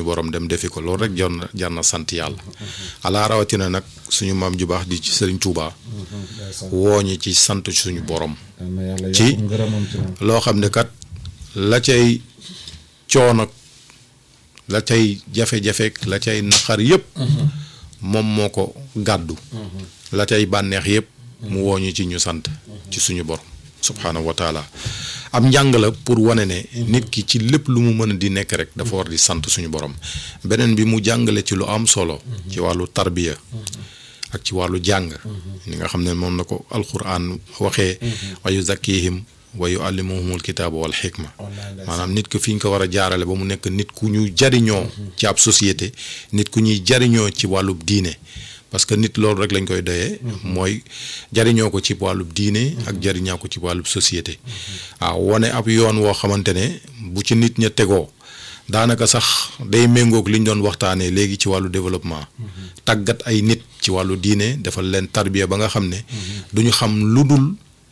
suñu borom dem defi ko loolu rek jar na jar na sant yàlla alaa rawatina nag suñu maam ju baax di ci Sëriñ Tuubaa wooñi ci sant suñu borom ci loo xam ne kat la cay coono la cay jafe-jafe la cay naqar yépp moom moo ko gàddu la cay bànneex yépp mu wooñu ci ñu sant ci suñu borom subhaanahu wa taala am njàng la pour wane ne nit ki ci lépp lu mu mën a di nekk rek dafa war di sant suñu borom beneen bi mu jàngale ci lu am solo ci wàllu tarbiya ak ci wàllu jàng ni nga xam ne moom na ko alquran waxee wa yuzakkihim wa yuallimuhumul kitaaba wal xikma maanaam nit ki fi ñu ko war a jaarale ba mu nekk nit ku ñu jariñoo ci ab société nit ku ñuy jariñoo ci wàllub diine parce que nit loolu rek lañ koy doyee mooy jariñoo ko ci wàllub diine ak jariñoo ko ci wàllub société waaw wane ab yoon woo xamante ne bu ci nit ña tegoo daanaka sax day méngoog li ñu doon waxtaanee léegi ci wàllu développement tàggat ay nit ci wàllu diine defal leen tarbiya ba nga xam ne duñu xam lu dul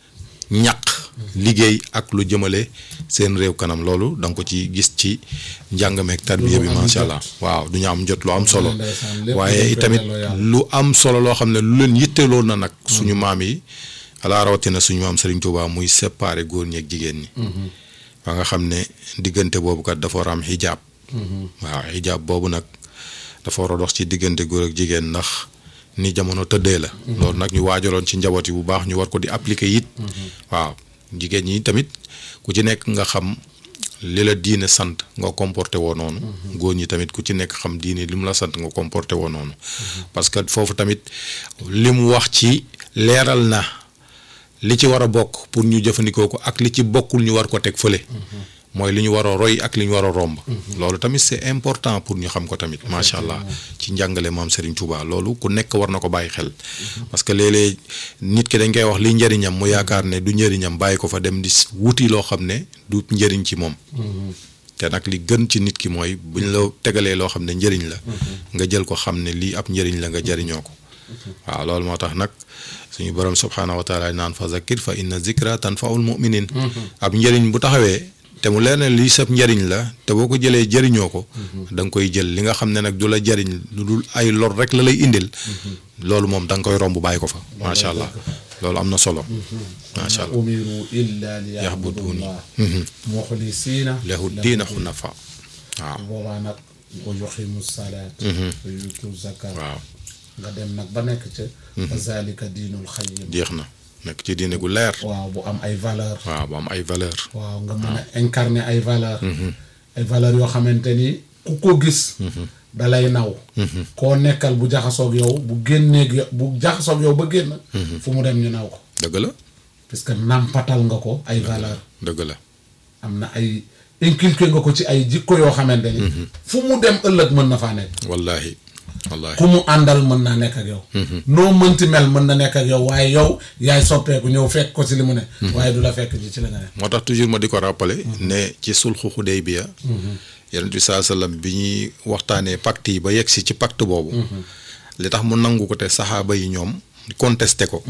ñaq liggéey ak lu jëmale seen réew kanam loolu da nga ko ci gis ci njàngameeg tarbiya bi macha allah waaw du ñu am jot lu am solo waaye itamit lu am solo loo xam ne lu leen yitteeloo na nag suñu maam yi alaa rawatina suñu maam Serigne Touba muy séparer góor ñi ak jigéen ñi. ba nga xam ne diggante boobu kat dafa war a am xijaab. waaw xijaab boobu nag dafa war a dox ci diggante góor ak jigéen ndax. ni jamono tëddee la. loolu nag ñu waajaloon ci njaboot yi bu baax ñu war ko di appliquer it. waaw jigéen ñi tamit ku ci nekk nga xam li la diine sant nga comporté woo noonu. góor ñi tamit ku ci nekk xam diine li mu la sant nga comporté woo noonu. parce que foofu tamit li mu wax ci leeral na li ci war a bokk pour ñu jëfandikoo ko ak li ci bokkul ñu war ko teg fële. mooy li ñu war a roy ak li ñu war a romb. loolu tamit c'est important pour ñu xam ko tamit macha allah ci njàngale maam Serigne Touba loolu ku nekk war na ko bàyyi xel. parce que léeg-léeg nit ki dañ koy wax li njëriñam mu yaakaar ne du njëriñam bàyyi ko fa dem di wuti loo xam ne du njëriñ ci moom. te nag li gën ci nit ki mooy buñ la tegalee loo xam ne njëriñ la. nga jël ko xam ne lii ab njëriñ la nga jëriñoo ko. waaw loolu moo tax nag suñu borom subhaanahu wa taala naan fa zakir fa inna zikra tanfaul muminin ab njëriñ bu taxawee. te mu leer ne lii sab njariñ la te boo ko jëlee jëriñoo ko da nga koy jël li nga xam ne nag du la jariñ lu dul ay lor rek la lay indil loolu moom da nga koy romb bàyyi ko fa macha allah loolu am na solo macha allah umiru illa li yaxbuduni muxlisiina lahu diina xunafa waaw boobaa nag wa yuqimu salaat wa yutu zakat waaw nga dem nag ba nekk ca fa zalika diinul xayim jeex na nekk ci diine gu leer waaw bu am ay valeur waaw bu am ay valeur waaw nga mën a incarner ay valeur ay valeur yoo xamante ni ku ko gis dalay naw koo nekkal bu jaxasoog yow bu génneeg yow bu jaxasoog yow ba génn fu mu dem ñu naw ko dëgg la parce que nàmpatal nga ko ay valeur dëgg la am na ay inculqué nga ko ci ay jikko yoo xamante ni fu mu dem ëllëg mën na faa nekk wallahi wallahi ku mu àndal mën naa nekk ak yow noo mënti mel mën na nekk ak yow waaye yow yaay soppeeku ñëw fekk ko ci li mu ne waaye du la fekk ji ci la nga ne moo tax toujours ma di ko rappeler ne ci sulxu Xudaybiya yonent bi saa sallam bi ñuy waxtaanee pacte yi ba yegg si ci pacte boobu li tax mu nangu ko te saxaaba yi ñoom contesté ko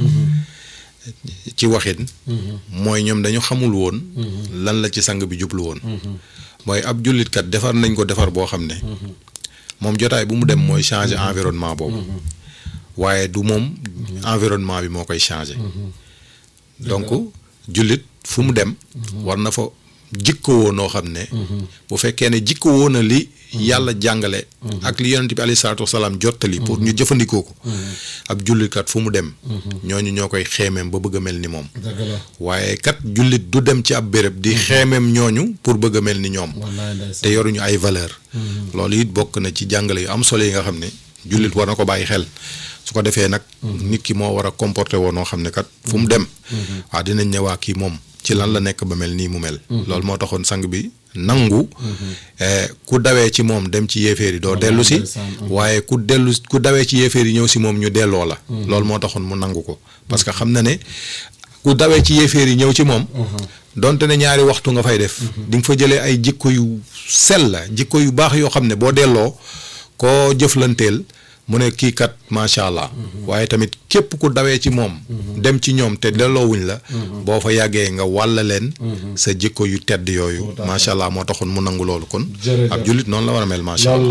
ci waxin mooy ñoom dañu xamul woon lan la ci sang bi jublu woon mooy ab jullitkat defar nañ ko defar boo xam ne moom jotaay bu mu dem mooy changer environnement boobu waaye du moom environnement bi moo koy changer donc jullit fu mu dem war na fa jikkowoo noo xam ne bu fekkee ne jikkowoo na li yàlla jàngale ak li yonent bi alayhi salaatu wasalaam jottali pour ñu jëfandikoo ko ab jullitkat fu mu dem ñooñu ñoo koy xeemeem ba bëgg a mel ni moom dëgg la waaye kat jullit du dem ci ab béréb di xeemeem ñooñu pour bëgg a mel ni ñoom wallaay ndeysaan te yoruñu ay valeur loolu it bokk na ci jàngale yu am solo yi nga xam ne jullit war na ko bàyyi xel su ko defee nag nit ki moo war a comporté woo noo xam ne kat fu mu dem waaw dinañ ne waa kii moom ci lan la nekk ba mel nii mu mel loolu moo taxoon sang bi nangu ku dawee ci moom dem ci yéeféer yi doo dellu si waaye ku dellu ku dawee ci yéeféer yi ñëw si moom ñu delloo la loolu moo taxoon mu nangu ko parce que xam na ne ku dawee ci yéeféer yi ñëw ci moom donte ne ñaari waxtu nga fay def di nga fa jëlee ay jikko yu sell la jikko yu baax yoo xam ne boo delloo koo jëflanteel mu ne kii kat macha allah waaye tamit képp ku dawee ci moom dem ci ñoom te delloowuñ la boo fa yàggee nga wàlla leen sa jikko yu tedd yooyu macha allah moo taxoon mu nangu loolu kon ab jullit noonu la war a mel macha allah